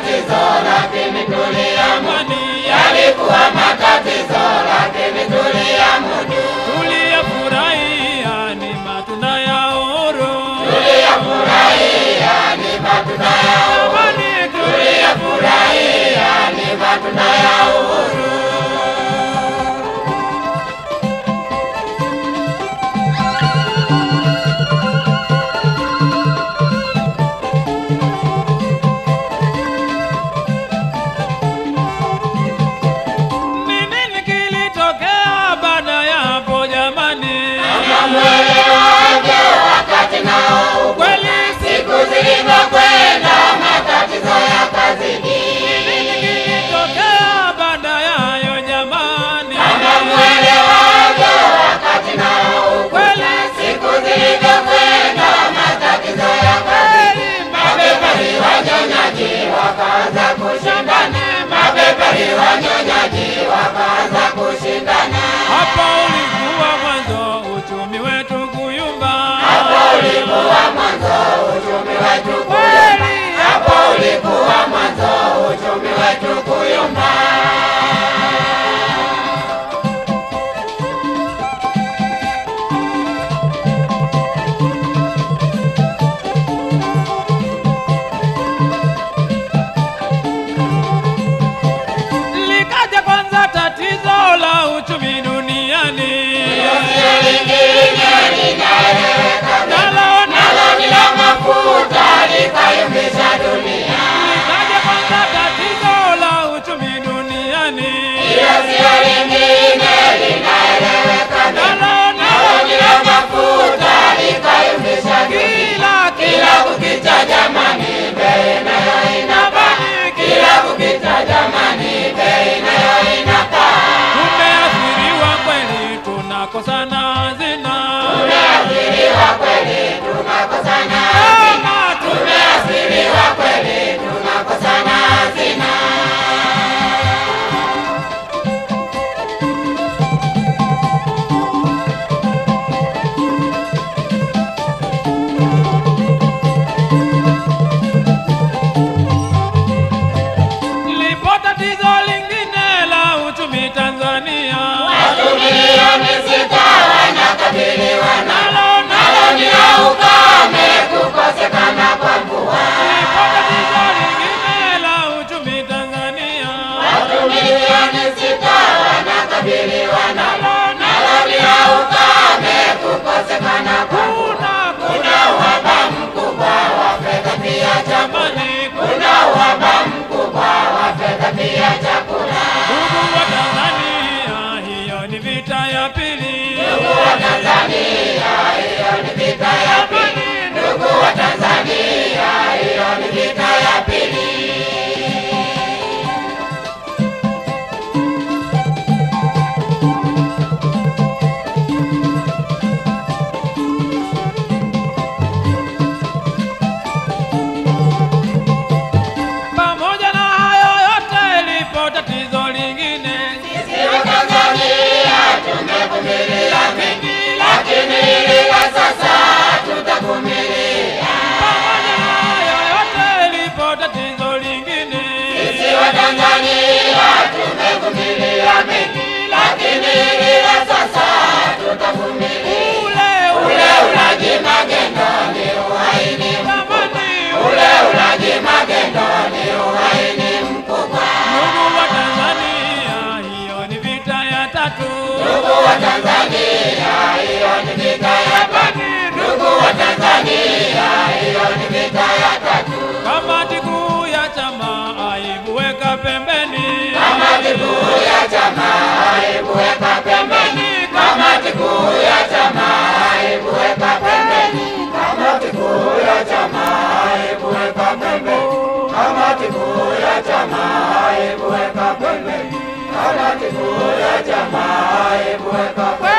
matatizo lakini tuliamudu, Amani yalikuwa matatizo lakini tuliamudu, tuliyafurahia ni matunda ya uhuru. tuliyafurahia ni matunda ya uhuru, Amani tuliyafurahia ni matunda ya uhuru. Ni nini kilitokea baada ya hapo jamani? Mwelewaje wakati nao Kweli siku zilivyokwenda matatizo yakazidi. kilitokea baada ya hayo jamani? Mwelewaje wakati nao Kweli siku zilivyokwenda matatizo yakazidi. Mabepari wanyonyaji wakaanza kushindana, mabepari wanyonyaji wakaanza kushindana. hapa ulikuwa mwanzo uchumi wetu kuyumba. Hapo ulikuwa mwanzo uchumi wetu kuyumba. Kweli Hapo ulikuwa mwanzo uchumi wetu kuyumba. likaja kwanza tatizo la uchumi duniani. Sio lingine linaeleweka Nalo nalo ni la mafuta likayumbisha dunia. likaja kwanza tatizo la uchumi duniani. Hilo sio lingine linaeleweka Nalo nalo ni la mafuta likayumbisha dunia. kila Kila kukicha jamani, bei nayo inapaa. Kila kukicha jamani, bei nayo inapaa. tumeathiriwa kweli, tunakosana hazina. Tumeathiriwa kweli, tunakosana hazina. Kama tu- Tumeathiriwa kweli, tunakosana hazina. lipo tatizo lingine la uchumi Tanzania. Watu milioni sita wanakabiliwa nalo, Nalo nalo ni la ukame, kukosekana kwa mvua. lipo tatizo lingine la uchumi Tanzania. Watu milioni sita wanakabiliwa nalo, Nalo nalo ni la ukame, kukosekana kwa mvua. kuna Kuna uhaba mkubwa wa fedha pia chakula. jamani, Kuna uhaba mkubwa wa fedha pia chakula. ndugu wa Tanzania, hiyo ni vita ya pili. Ndugu wa Tanzania, hiyo ni vita ya pili. Ndugu wa Tanzania, hiyo ni vita ya pili. Pamoja na hayo yote, lipo tatizo lingine. Sisi wa Tanzania tumevumilia mengi, lakini hili la sasa tutavumilia. Pamoja na hayo yote, lipo tatizo lingine. Sisi wa Tanzania tumevumilia mengi, lakini hili la sasa tutavumilia. Ule Ule ulaji magendo ni uhaini jamani, Ule ulaji magendo ni uhaini mkubwa. ndugu wa Tanzania, hiyo ni vita ya tatu. Ndugu wa Tanzania, hiyo ni vita ya tatu. Ndugu wa Tanzania, hiyo ni vita ya tatu. Kamati kuu ya chama aibu weka pembeni. Kamati kuu ya chama aibu weka pembeni. Kamati kuu ya chama aibu weka pembeni. Kamati kuu ya chama aibu weka pembeni. Kamati kuu ya chama aibu weka pembeni. Kamati kuu ya chama aibu weka pembeni.